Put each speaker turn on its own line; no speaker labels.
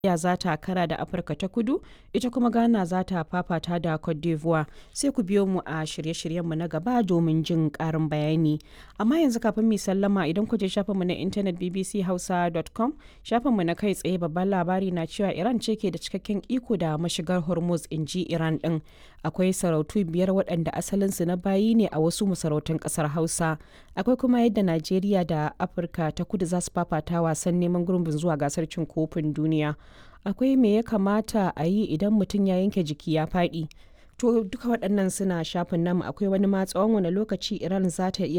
Najeriya za ta kara da Afirka ta Kudu, ita kuma Ghana za ta fafata da Cote d'Ivoire. Sai ku biyo mu a shirye-shiryenmu na gaba domin jin ƙarin bayani. Amma yanzu kafin mu sallama idan ku je shafinmu na intanet bbchausa.com, shafinmu na kai tsaye babban labari na cewa Iran ce ke da cikakken iko da mashigar Hormuz in ji Iran ɗin. Akwai sarautu biyar waɗanda asalinsu na bayi ne a wasu masarautun ƙasar Hausa. Akwai kuma yadda Najeriya da Afirka ta Kudu za su fafata wasan neman gurbin zuwa gasar cin kofin duniya. akwai me ya kamata a yi idan mutum ya yanke jiki ya faɗi to duka waɗannan suna shafin namu akwai wani ma tsawon wani lokaci iran za ta iya